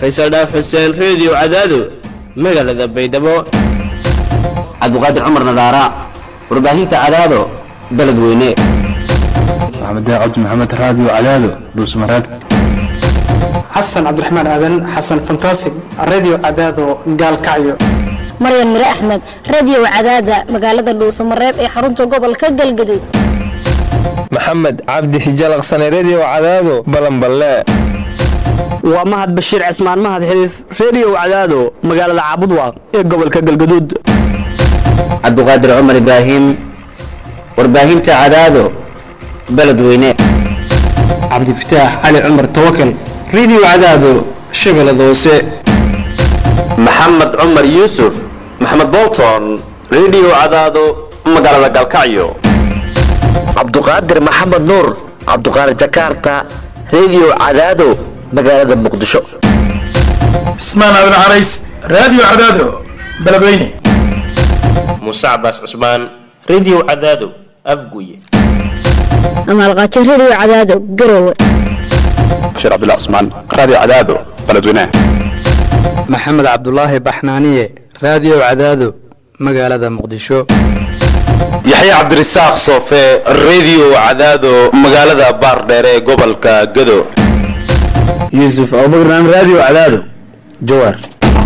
faysal dhaaf xuseen reediyo cadaado magaalada baydhabo cabdiqaadir cumar nadaara warbaahinta cadaado beledweyne maxamed cabdi maxamed raadiyo cadaado dhuusmareeb xasan cabdiraxmaan aadan xasan fantasig radio cadaado gaalkacyo maryan mire axmed radio cadaada magaalada dhuusamareeb ee xarunta gobolka galgaduud maxamed cabdi hijalaqsane redio cadaado balanballe waa mahad bashiir cismaan mahad xiliif redio cadaado magaalada caabudwaaq ee gobolka galgaduud cabdiqaadir cumar ibraahim warbaahinta cadaado beledweyne cabdifataax cali cumar tawakal radio cadaado shabeellada hoose maxamed cumar yuusuf maxamed bolton redio cadaado magaalada galkacyo cabduqaadir maxamed nuur cabduqaadir jakarta redio cadaado magaalada muqdisho cismaan aadan carays radio cadaado beledweyne muuse cabaas cusmaan redio cadaado afguye amaalqaajo redio cadaado garowe bashiir cabdullah cusmaan radio cadaado beledweyne maxamed cabdulaahi baxnaaniye radio cadaado magaalada muqdisho yaxya cabdirasaaq soofe redio cadaado magaalada baardheer ee gobolka gado yuusuf abubakran radio cadaado jawaar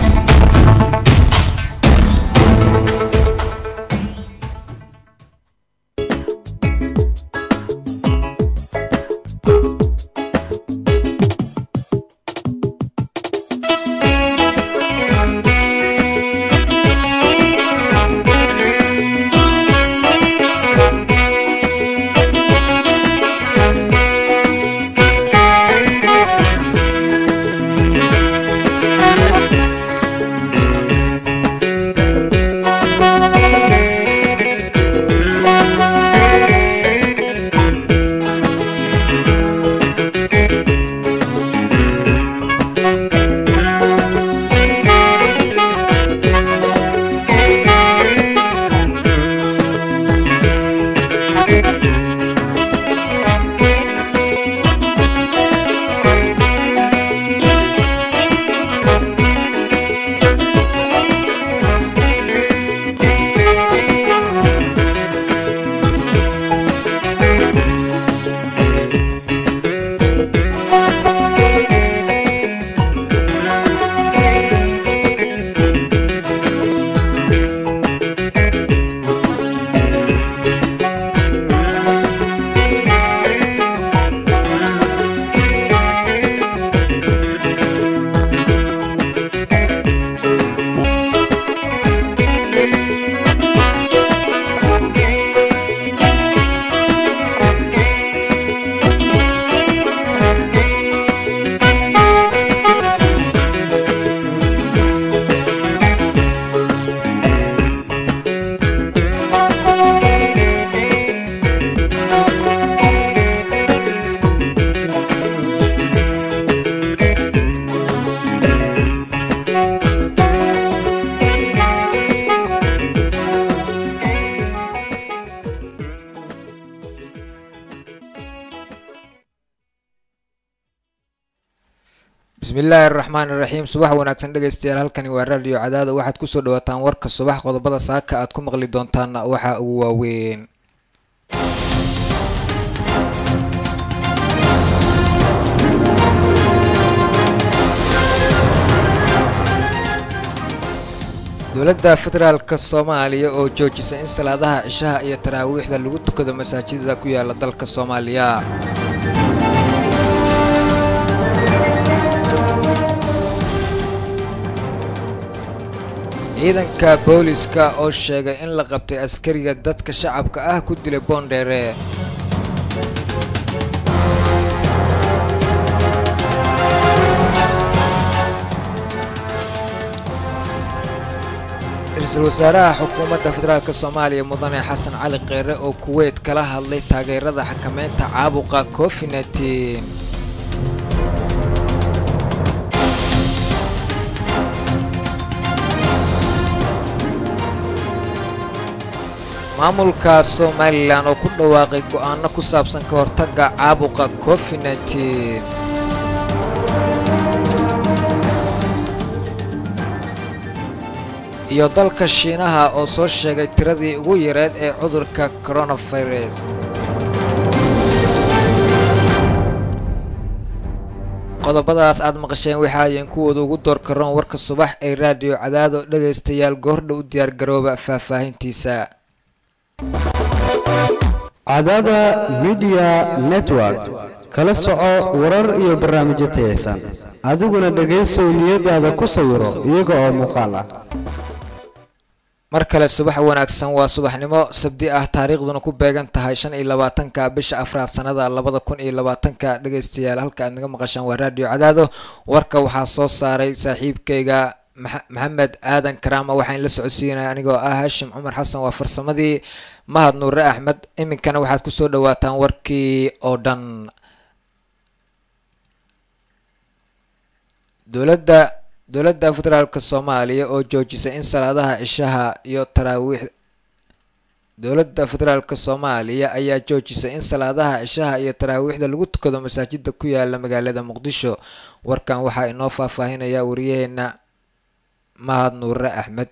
bismillaahi araxmaan iraxiim subax wanaagsan dhegaystayaal halkani waa raadiyo cadaada waxaad kusoo dhawaataan warka subax qodobada saaka aad ku maqli doontaana waxaa ugu waaweyn dowladda federaalka soomaaliya oo joojisay in salaadaha cishaha iyo taraawiixda lagu tukado masaajidada ku yaala dalka soomaaliya ciidanka booliska oo sheegay in la qabtay askariga dadka shacabka ah ku dilay boondheere ra-iisul wasaaraha xukuumadda federaalk soomaaliya mudane xasan cali kheyre oo kuweyt kala hadlay taageerada xakameynta caabuqa covid nteen maamulka somalilan oo ku dhawaaqay go'aano ku saabsan ka hortagga caabuqa covid nteen iyo dalka shiinaha oo soo sheegay tiradii ugu yareed ee cudurka coronavirus qodobadaas aad maqasheen waxa ayeen kuwooda ugu door karoon warka subax ee raadiyo cadaado dhagaystayaal goordha u diyaargarooba faahfaahintiisa cadaada midiya network kala soco warar iyo barnaamijyo tayaysan adiguna dhegaysow niyadaada ku sawiro iyaga oo muuqaal ah mar kale subax wanaagsan waa subaxnimo sabdi ah taariikhduna ku beegan tahay shan iyo labaatanka bisha afraad sanada labada kun iyo labaatanka dhegaystayaal halka aad naga maqashaan waa raadiyo cadaado warka waxaa soo saaray saaxiibkayga maxamed aadan karaama waxaan la socodsiinaya anigoo ah hashim cumar xasan waa farsamadii mahad nuure axmed iminkana waxaad kusoo dhawaataan warkii oo dhan dowladda dowladda federaalka soomaaliya oo joojisay in salaadaha cishaha iyo taraawiix dowladda federaalka soomaaliya ayaa joojisay in salaadaha cishaha iyo taraawiixda lagu tukado masaajida ku yaala magaalada muqdisho warkan waxaa inoo faahfaahinaya wariyaheena mahad nuure axmed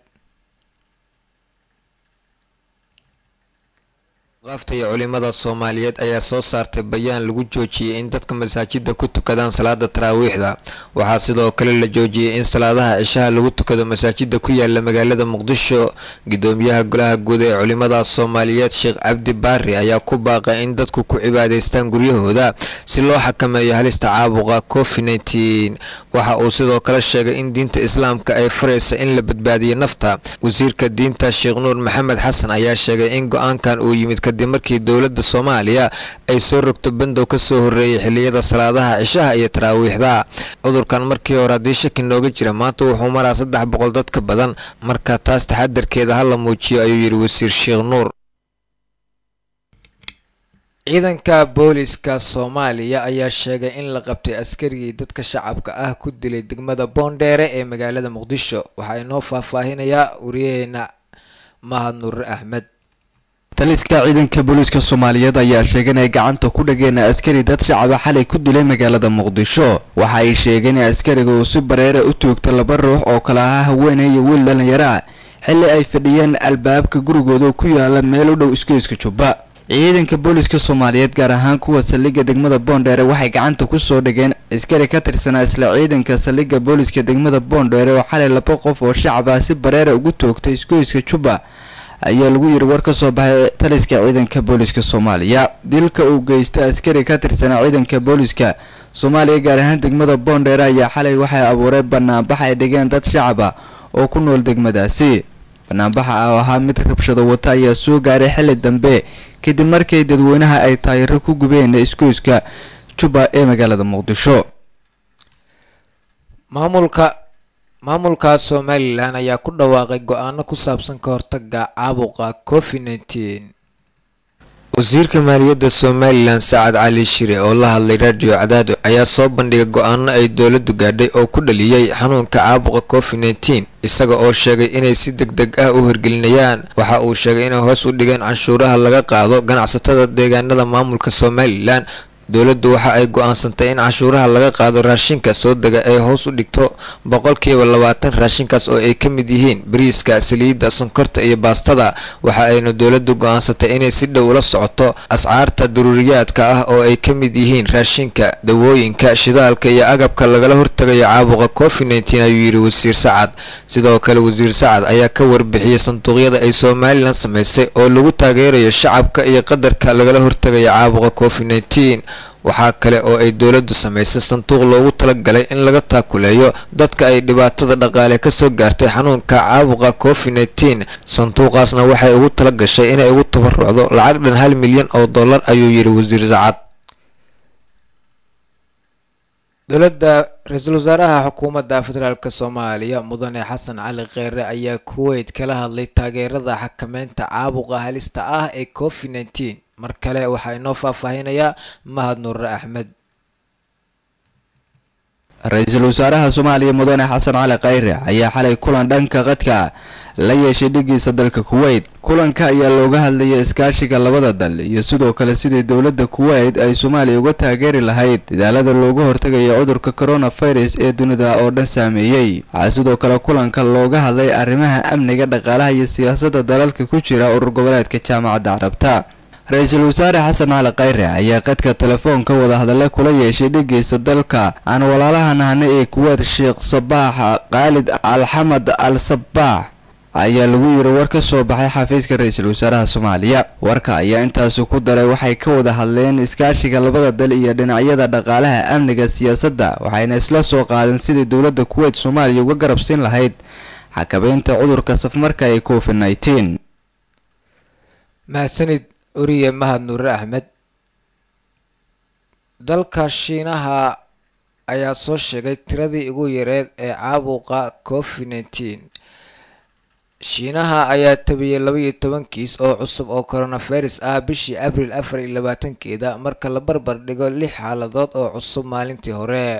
qaafta iyo culimada soomaaliyeed ayaa soo saartay bayaan lagu joojiyey in dadka masaajida ku tukadaan salaada taraawiixda waxaa sidoo kale la joojiyey in salaadaha cishaha lagu tukado masaajida ku yaala magaalada muqdisho gudoomiyaha golaha guud ee culimada soomaaliyeed sheekh cabdi baari ayaa ku baaqay in dadku ku cibaadaystaan guryahooda si loo xakameeyo halista caabuqa covid nteen waxa uu sidoo kale sheegay in diinta islaamka ay faraysa in la badbaadiyo nafta wasiirka diinta sheekh nuur maxamed xasan ayaa sheegay in go-aankan uu yimid kadib markii dowladda soomaaliya ay soo rogto bandow ka soo horreeyay xilliyada salaadaha cishaha iyo taraawiixda cudurkan markii hore haddii shaki nooga jira maanta wuxuu maraa saddex boqol dad ka badan marka taas taxadarkeeda ha la muujiyo ayuu yidhi wasiir sheekh nuur ciidanka booliska soomaaliya ayaa sheegay in la qabtay askarigii dadka shacabka ah ku dilay degmada boondheere ee magaalada muqdisho waxaa inoo faahfaahinayaa wariyaheena mahad nuure axmed taliska ciidanka booliiska soomaaliyeed ayaa sheegay inay gacanta ku dhageen askari dad shacaba xalay ku dilay magaalada muqdisho waxa ay sheegeen in askariga uu si bareera u toogta laba ruux oo kale ahaa haweeney iyo wiil dhallinyaro ah xilli ay fadhiyeen albaabka gurigooda ku yaala meel u dhow isgoyska jubba ciidanka booliiska soomaaliyeed gaar ahaan kuwa saldhigga degmada boondheere waxay gacanta ku soo dhigeen askari ka tirsanaa isla ciidanka saldhigga booliiska degmada boondheere oo xalay laba qof oo shacab ah si bareera ugu toogtay isgoyska jubba ayaa lagu yiri war ka soo baxay taliska ciidanka booliiska soomaaliya dilka uu geysta askari ka tirsanaa ciidanka booliiska soomaaliya gaar ahaan degmada boondheere ayaa xalay waxay abuuray banaanbax ay dhigeen dad shacab ah oo ku nool degmadaasi banaanbaxa oo ahaa mid rabshado wata ayaa soo gaaray xilli dambe kadib markii dadweynaha ay taayiro ku gubeen isgoyska jubba ee magaalada muqdisho maamulka maamulka somalilan ayaa ku dhawaaqay go-aano ku saabsan ka hortaga caabuqa covid nteen wasiirka maaliyadda somalilan sacad cali shire oo la hadlay radio cadaado ayaa soo bandhigay go-aano ay dowladdu gaadhay oo ku dhaliyey xanuunka caabuqa covid nteen isaga oo sheegay inay si deg deg ah u hirgelinayaan waxa uu sheegay inay hoos u dhigeen canshuuraha laga qaado ganacsatada deegaanada maamulka somalilan dowladdu waxa ay go-aansantay in cashuuraha laga qaado raashinka soo dega ay hoos u dhigto boqolkiiba labaatan raashinkaas oo ay ka mid yihiin bariiska saliidda sonkorta iyo baastada waxa ayna dowladdu go-aansantay inay si dhow ula socoto ascaarta daruuriyaadka ah oo ay ka mid yihiin raashinka dawooyinka shidaalka iyo agabka lagala hortagayo caabuqa covid nteen ayuu yidhi wasiir sacad sidoo kale wasiir sacad ayaa ka warbixiyey sanduuqyada ay somalilan samaysay oo lagu taageerayo shacabka iyo qadarka lagala hortagayo caabuqa covid nteen waxaa kale oo ay dowladdu samaysay sanduuq loogu talagalay in laga taakuleeyo dadka ay dhibaatada dhaqaale kasoo gaartay xanuunka caabuqa covid nteen sanduuqaasna waxay ugu tala gashay inay ugu tabarucdo lacag dhan hal milyan oo dollar ayuu yidhi wasiir sacad dowladda ra-iisul wasaaraha xukuumadda federaalk soomaaliya mudane xasan cali kheyre ayaa kuweyt kala hadlay taageerada xakameynta caabuqa halista ah ee covid nteen mar kale waxaa inoo faahfaahinayaa mahad nuure axmed ra-iisul wasaaraha soomaaliya mudane xasan cali khayre ayaa xalay kulan dhanka qadka la yeeshay dhigiisa dalka kuweyt kulanka ayaa looga hadlayay iskaashiga labada dal iyo sidoo kale sidii dowladda kuweyt ay soomaaliya uga taageeri lahayd dadaalada looga hortagayo cudurka coronavirus ee dunida oo dhan saameeyey waxaa sidoo kale kulanka looga hadlay arrimaha amniga dhaqaalaha iyo siyaasadda dalalka ku jira urur goboleedka jaamacadda carabta ra-iisul wasaare xasan cali khayre ayaa qadka telefoonka wadahadale kula yeeshay dhigiisa dalka aan walaalaha nahna ee kuweed sheekh sabaax khaalid alxamad al sabaax ayaa lagu yiri war ka soo baxay xafiiska ra-iisul wasaaraha soomaaliya warka ayaa intaasi ku daray waxay ka wada hadleen iskaashiga labada dal iyo dhinacyada dhaqaalaha amniga siyaasadda waxayna isla soo qaadeen sidii dowladda kuweyt soomaaliya uga garabsiin lahayd xakabeynta cudurka safmarka ee covid nneteen mahadsanid oriye mahad nuure axmed dalka shiinaha ayaa soo sheegay tiradii ugu yareed ee caabuqa covid nneteen shiinaha ayaa tabiyey laba iyo toban kiis oo cusub oo coronavirus ah bishii abril afar iyo labaatankeeda marka la barbar dhigo lix xaaladood oo cusub maalintii hore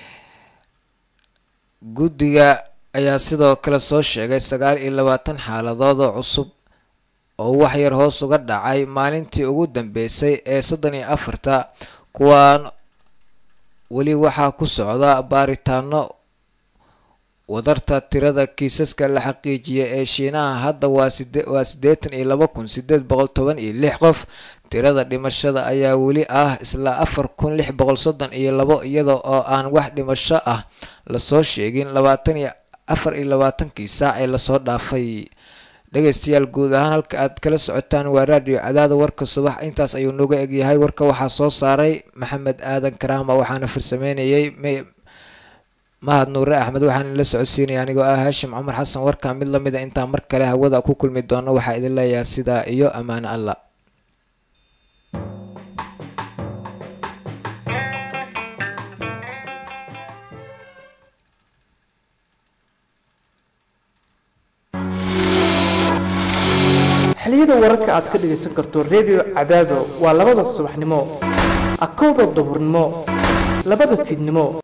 guddiga ayaa sidoo kale soo sheegay sagaal iyo labaatan xaaladood oo cusub oo wax yar hoos uga dhacay maalintii ugu dambeysay ee soddon iyo afarta kuwaan weli waxaa ku socda baaritaano wadarta tirada kiisaska la xaqiijiyay ee shiinaha hadda waa waa siddeetan iyo laba kun sideed boqol toban iyo lix qof tirada dhimashada ayaa weli ah isla afar kun lix boqol soddon iyo labo iyada oo aan wax dhimasho ah lasoo sheegin labaatan iyo afar iyo labaatankii saac ee lasoo dhaafay dhegeystayaal guud ahaan halka aad kala socotaan waa raadiyo cadaada warka subax intaas ayuu nooga egyahay warka waxaa soo saaray maxamed aadan karaama waxaana farsameynayay mahad nuure axmed waxaan la socodsiinaya anigoo ah haashim cumar xasan warka mid lamid a intaan mar kale hawada ku kulmi doono waxaa idin leeyahay sidaa iyo ammaano alla xiliyada wararka aad ka dhagaysan karto redio cadaado waa labada subaxnimo akowda duhurnimo labada fiidnimo